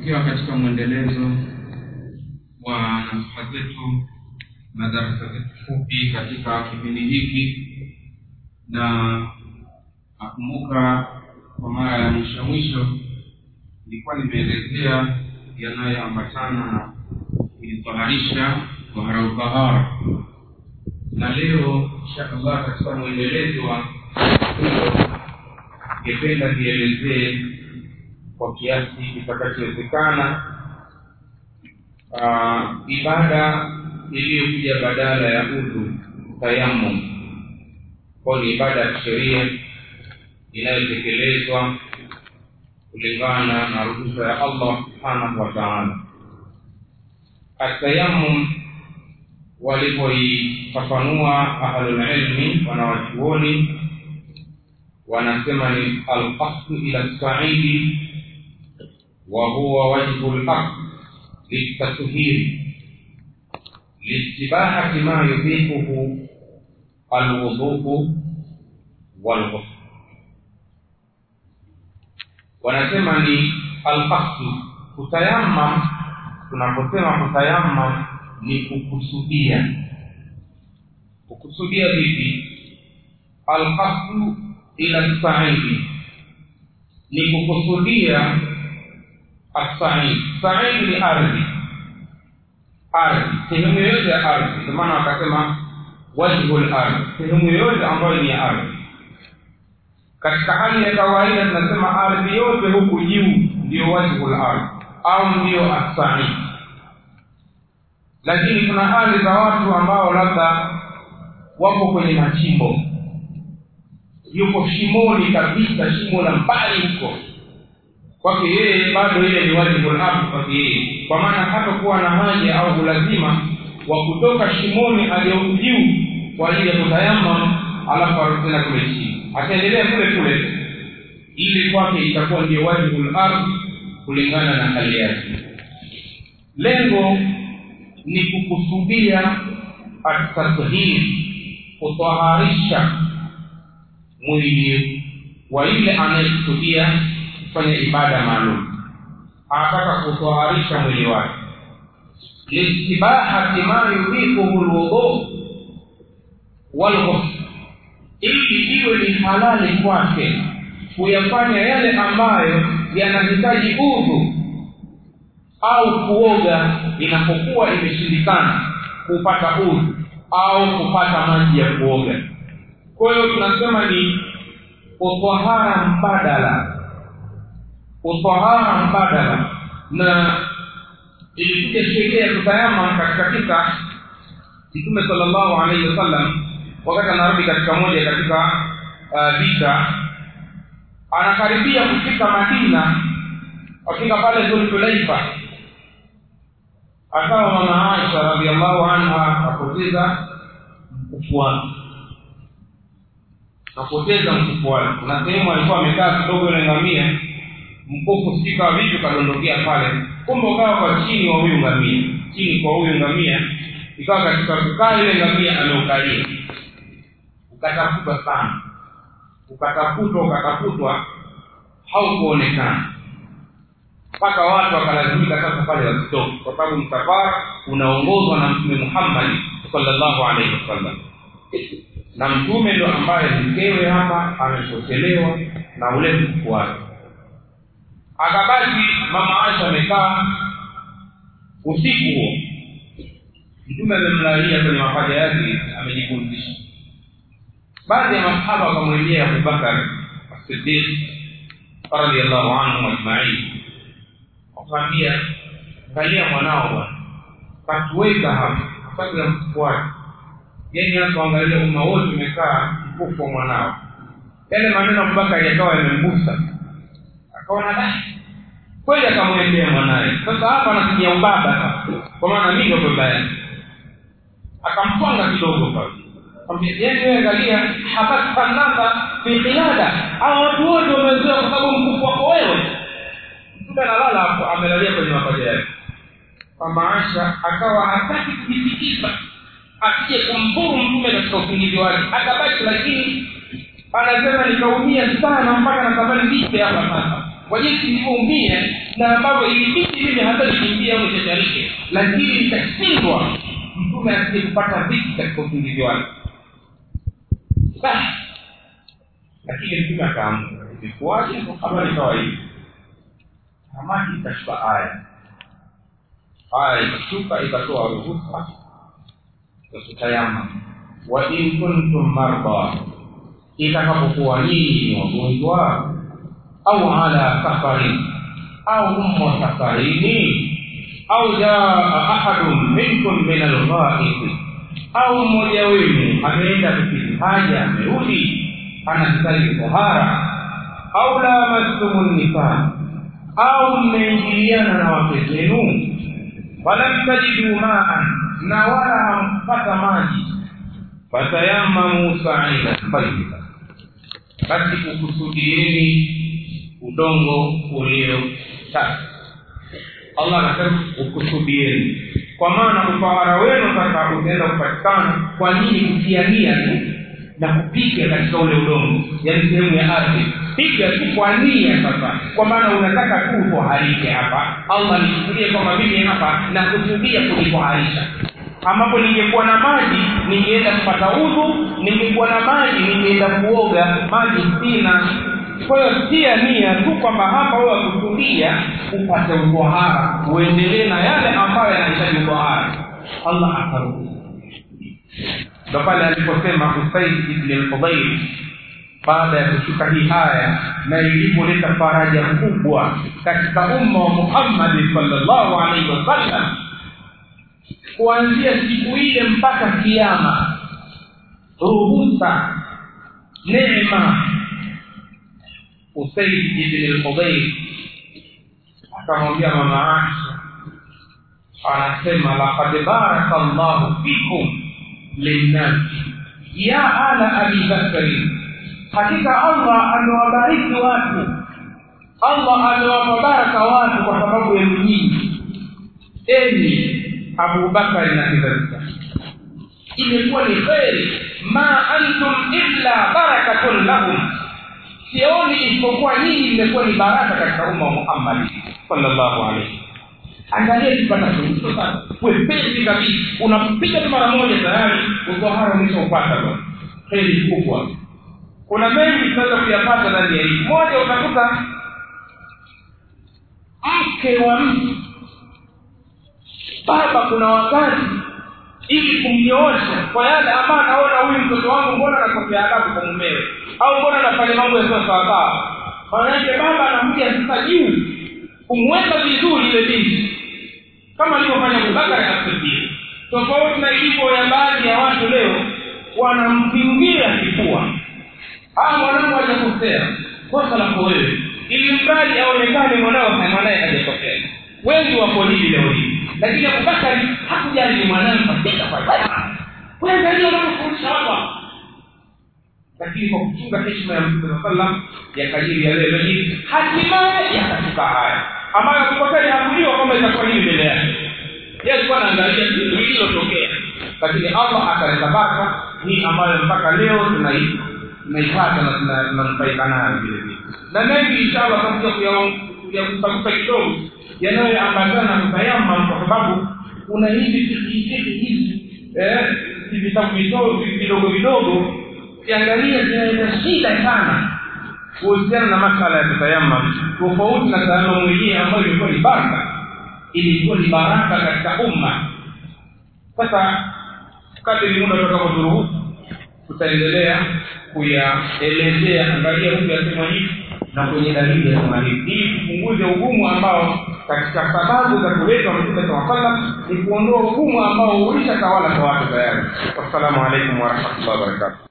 tukiwa katika mwendelezo wa nasaha zetu na darasa zetu fupi katika kipindi hiki na nakumbuka kwa mara ya mwisho mwisho nilikuwa nimeelezea yanayoambatana na ilitoharisha tahara utahara na leo insha allah katika mwendelezo wa hilo ningependa nielezee kwa kiasi kitakachowezekana uh, ibada iliyokuja badala ya udhu tayamum kwayo ni ibada ya kisheria inayotekelezwa kulingana na ruhusa ya allah subhanahu wa taala atayamum walipoifafanua ahlulilmi wanawachuoni wanasema ni alqasdu ila lsaidi wa huwa wajhu laqd liltathhiri liistibahati ma yubihuhu alwudhuu walghusl wanasema ni alqasdu kutayamam tunaposema kutayamam ni kukusudia kukusudia vipi alqasdu ila saidi ni kukusudia asaid saidi ni ardhi ardhi sehemu yoyote ya ardhi ndio maana wakasema wajhu lardhi sehemu yoyote ambayo ni ya ardhi katika hali ya kawaida tunasema ardhi yote huku juu ndiyo wajhu lardhi au ndiyo asaid lakini kuna hali za watu ambao labda wapo kwenye machimbo yuko shimoni kabisa shimo la mbali huko kwake yeye bado ile ni wajibu lardhi kwake yeye kwa maana hatakuwa na haja au ulazima wa kutoka shimoni aliyoku juu kwa ajili ya kutayama alafu arudi tena kule chini ataendelea kule kule ili kwake itakuwa ndio wajibu lardhi kulingana na hali yake lengo ni kukusudia atathhir kutaharisha mwili wa yule anayekusudia kufanya ibada maalum anataka kutoharisha mwili wake liistibahati ma yubihuhu lwudhu walghusl ili iwe ni halali kwake kuyafanya yale ambayo yanahitaji udhu au kuoga inapokuwa imeshindikana kupata udhu au kupata maji ya kuoga kwa hiyo tunasema ni utahara mbadala utahara mbadala na ilikuja sheria ya kutayama katika kisa mtume salllahu alaihi wasallam wakati anarudi katika moja katika uh, vita anakaribia kufika madina afika pale dhulhulaifa akawa mama aisha radiallahu anha apoteza mkufu wake kapoteza mkufu wake kuna sehemu alikuwa amekaa kidogo ile ngamia mkufu sika vitu kadondokea pale kumbe ukawa kwa chini wa huyu ngamia chini kwa huyu ngamia ikawa katika kukaa ile ngamia ameukalia ukatafutwa sana ukatafutwa ukatafutwa haukuonekana mpaka watu wakalazimika sasa pale wasitoke kwa sababu msafara unaongozwa na mtume muhammadi salllahu alaihi wasallam na mtume ndo ambaye mkewe hapa amepotelewa na ule mkufu wake akabaki mama aisha amekaa usiku huo mtume amemlalia kwenye mapaja yake amejipumzisha baadhi ya masahaba wakamwendea abubakar asidiq radiallahu anhum ajmain wakamwambia angalia mwanao bwana katuweka hapa sababu ya mkufu wake yani hapa angalia umma wote umekaa mkufu wa mwanao yale maneno abubakari yakawa yamemgusa akaona da kweli akamwendea mwanaye sasa hapa anatumia ubaba kwa maana mi ndo baba yake akamtwanga kidogo pale yeye angalia habasta nasa fi qiyada hao watu wote wamezoea kwa sababu mkufu wako wewe mtume analala hapo amelalia kwenye mapaja yake mama Aisha akawa hataki kujitikisa asije kumdhuru mtume katika usingizi wake akabaki lakini anasema nikaumia sana mpaka natamani nife hapa sasa kwa jinsi nilivyoumia na ambavyo ilibidi mimi hata nikimbia au nishasharike lakini nikashindwa mtume asije kupata dhiki katika usingizi wake basi lakini mtume akaamka ilikuwaje habari kawaida samaki ikashuka aya aya ikashuka ikatoa ruhusa ya kutayama wa in kuntum marda itakapokuwa nyinyi ni wagonjwa au ala safarin au mmo safarini au jaa ahadun minkum min alghaid au mmoja wenu ameenda kukidhi haja amerudi anastahili tohara au lamastumu nisaa au mmeingiliana na wake zenu walam tajidu maan na wala hampata maji fatayamamu saidan tayyiba basi ukusudieni udongo ulio safi allah anasema ukusudieni kwa maana utawara wenu sasa utaenda kupatikana kwa nini kutiania tu na kupiga katika ule udongo yaani sehemu ya ardhi piga tu kwa nia sasa kwa maana unataka tu utoharike hapa allah nichukulie kwamba mimi hapa nakusudia kujitoharisha ambapo ningekuwa na maji ningeenda kupata udhu ningekuwa na maji ningeenda kuoga maji sina kwa hiyo tia nia tu kwamba hapa wewe wakusudia upate utohara uendelee na yale ambayo yanahitaji utohara allah akaruhusu ndo pale aliposema husaid ibni lfudhail baada ya kushuka hii aya na ilipoleta faraja kubwa katika umma wa muhammadi salllahu alaihi wasallam kuanzia siku ile mpaka kiama ruhusa neema usaid ibni lfudhail akamwambia mama aisha anasema laqad baraka llahu fikum linnasi ya ala abi bakri hakika allah amewabariki watu allah amewapa baraka watu kwa sababu yenu nyingi enyi abubakari na kizazi chake imekuwa ni kheri ma antum illa barakatun lahum sioni isipokuwa nyinyi imekuwa ni baraka katika umma wa muhammadi sallallahu alaihi angalia kipata suluhisho sasa wepesi kabisa unapiga tu mara moja tayari utohara umeshaupata bwana heri kubwa kuna mengi tunaweza kuyapata ndani ya hii moja utakuta mke wa mtu baba kuna wakati ili kumnyoosha kwa yale ambayo anaona huyu mtoto wangu mbona anakosea adabu kwa mumewe au mbona anafanya mambo yasiyo sawasawa manake baba anakuja sasa juu kumweka vizuri ile binti kama alivyofanya abubakari asidia tofauti na ilivyo ya baadhi ya watu leo wanampingia kifua aa mwanangu hajakosea kosa lako wewe ili mradi aonekane mwanao mwanaye hajakosea wengi wako hivi leo hii lakini abubakari hakujali ni mwanawe kabisa kwa weangalia unavyofundisha hapa lakini kwa kuchunga heshima ya mtume saa salam yakajiri yale hii hatimaye yakafika haya ambayo abubakari hakujua kwamba itakuwa hii mbele yake ye alikuwa anaangalia lililotokea lakini allah akaleta baraka hii ambayo mpaka leo tunai tunaipata na tunanufaika nayo vile vile na mengi inshallah takuja kuyagusagusa kidogo yanayoambatana na kutayamam kwa sababu kuna hivi vikiitii hizi vitabu vidogo vidogo ukiangalia zinaleta shida sana kuhusiana na masala ya kutayamam tofauti na tayamamu yenyewe ambayo ilikuwa ni baraka ilikuwa ni baraka katika umma sasa kadiri muda utakapoturuhusu tutaendelea kuyaelezea angalia huku yasema hivi na kwenye dalili yasema hivi ili tupunguze ugumu ambao katika sababu za kuletwa mtume saa salam ni kuondoa ugumu ambao ulishatawala kwa watu tayari wassalamu alaikum warahmatullahi wabarakatuh